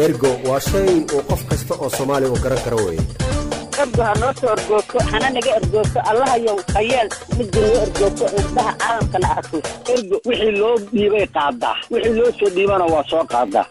ergo waa shay uu qof kasta oo soomaali uu garan karo weye ergo ha noo soo ergoogto hana naga ergoogto allahayow hayeel midda noo ergoogto indhaha caalamkana arko ergo wixii loo dhiibay qaadaa wixii loo soo dhiibana waa soo qaadaa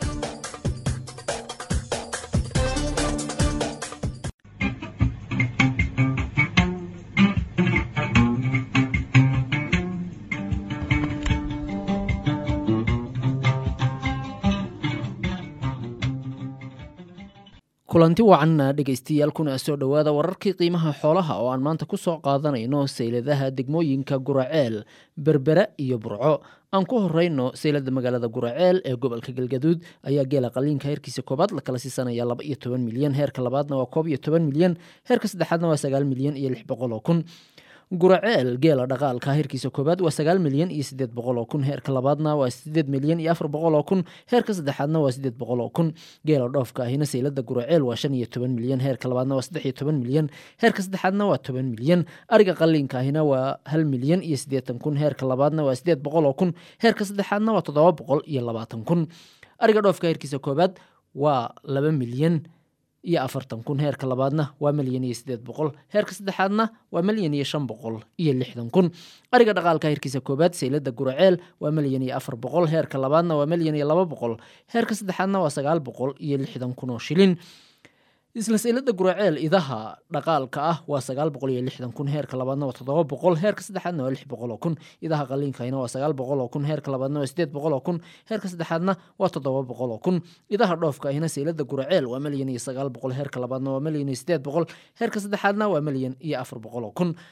kulanti wacan dhegaystayaal kuna soo dhowaada wararkii qiimaha xoolaha oo aan maanta ku soo qaadanayno sayladaha degmooyinka guraceel berbera iyo burco aan ku horeyno saylada magaalada guraceel ee gobolka galgaduud ayaa geela qaliinka heerkiisa koobaad la kala siisanaya laba iyo toban milyan heerka labaadna waa koob iyo toban milyan heerka saddexaadna waa sagaal milyan iyo lix boqol oo kun guraceel geela dhaqaalka heerkiisa koobaad waa sagaal milyan iyo sideed boqol oo kun heerka labaadna waa sideed milyan iyo afar boqol oo kun heerka saddexaadna waa sideed boqol oo kun geela dhoofka ahina saylada guraceel waa shan iyo toban milyan heerka labaadna waa saddex iyo toban milyan heerka saddexaadna waa toban milyan ariga qaliinka ahina waa hal milyan iyo siddeetan kun heerka labaadna waa sideed boqol oo kun heerka saddexaadna waa toddoba boqol iyo labaatan kun ariga dhoofka heerkiisa koobaad waa laba milyan iyo afartan kun heerka labaadna waa milyan iyo sideed boqol heerka saddexaadna waa milyan iyo shan boqol iyo lixdan kun ariga dhaqaalka heerkiisa koobaad saylada guraceel waa milyan iyo afar boqol heerka labaadna waa milyan iyo laba boqol heerka saddexaadna waa sagaal boqol iyo lixdan kun oo shilin isla saylada guraceel idaha dhaqaalka ah waa sagaal boqol iyo lixdan kun heerka labaadna waa toddoba boqol heerka saddexaadna waa lix boqol oo kun idaha qaliinkahina waa sagaal boqol oo kun heerka labaadna waa sideed boqol oo kun heerka saddexaadna waa toddoba boqol oo kun idaha dhoofka ahina saylada guraceel waa milyan iyo sagaal boqol heerka labaadna waa milyan iyo sideed boqol heerka saddexaadna waa milyan iyo afar boqol oo kun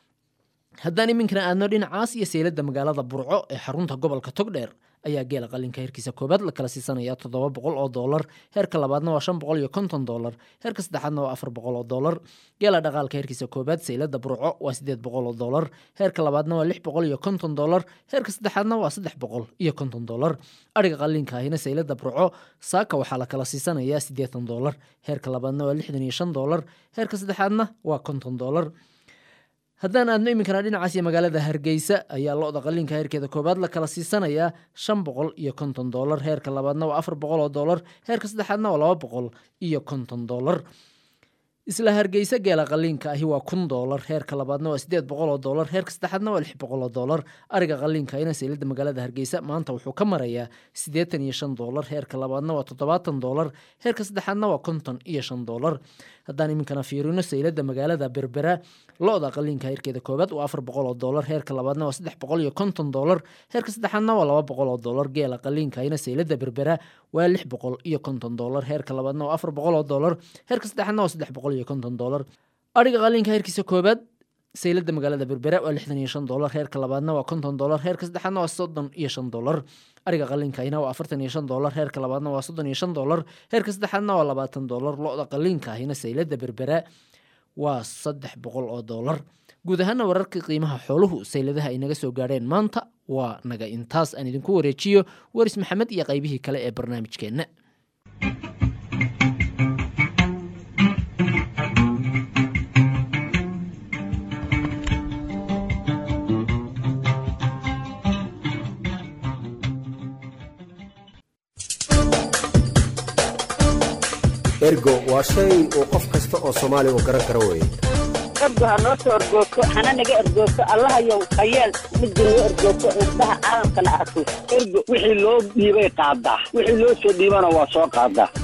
haddaan iminkana aadno dhinacaas iyo saylada magaalada burco ee xarunta gobolka togdheer ayaa geela qalinka heerkiisa koobaad la kala siisanaya toddoba boqol oo doolar heerka labaadna waa shan boqol iyo konton doolar heerka saddexaadna waa afar boqol oo doolar geela dhaqaalka heerkiisa koobaad saylada burco waa sideed boqol oo doolar heerka labaadna waa lix boqol iyo konton doolar heerka saddexaadna waa saddex boqol iyo konton doolar ariga qalinka ahina saylada burco saaka waxaa la kala siisanaya siddeetan doolar heerka labaadna waa lixdan iyo shan doolar heerka saddexaadna waa konton doolar haddaan aadno iminkana dhinacaas iyo magaalada hargeysa ayaa lo-da qaliinka heerkeeda koobaad la kala siisanayaa shan boqol iyo konton doolar heerka labaadna waa afar boqol oo doolar heerka saddexaadna waa laba boqol iyo konton doolar isla hargeysa geela qaliinka ahi waa kun doolar heerka labaadna waa sideed boqol oo doolar heerka saddexaadna waa lix boqol oo doolar ariga qaliinka ahina saylada magaalada hargeysa maanta wuxuu ka marayaa siddeetan iyo shan doolar heerka labaadna waa toddobaatan doolar heerka saddexaadna waa konton iyo shan doolar haddaan iminkana fiirino saylada magaalada berbera lo-da qaliinka heerkeeda koobaad waa afar boqol oo doolar heerka labaadna waa saddex boqol iyo konton doolar heerka saddexaadna waa laba boqol oo doolar geela qaliinka ahina saylada berbera waa lix boqol iyo konton doolar heerka labaadna waa afar boqol oo doolar heerka saddexaadna waa saddex boqol iyo konton doolar ariga qaliinka heerkiisa koobaad saylada magaalada berbera waa lixdan iyo shan doolar heerka labaadna waa konton doolar heerka saddexaadna waa soddon iyo shan doolar ariga qaliinkaahina waa afartan iyo shan doolar heerka labaadna waa soddon iyo shan doolar heerka saddexaadna waa labaatan doolar lo-da qaliinka ahina saylada berbera waa saddex boqol oo doolar guud ahaana wararka qiimaha xooluhu sayladaha ay naga soo gaadheen maanta waa naga intaas aan idinku wareejiyo waris maxamed iyo qaybihii kale ee barnaamijkeenna ergo waa shay uu qof kasta oo soomaali uu garan karo weye ergo ha noo soo ergoogto hana naga ergoogto allahayow hayeel midda noo ergoogto indhaha caalamkana arko ergo wixii loo dhiibay qaadaa wixii loo soo dhiibana waa soo qaadaa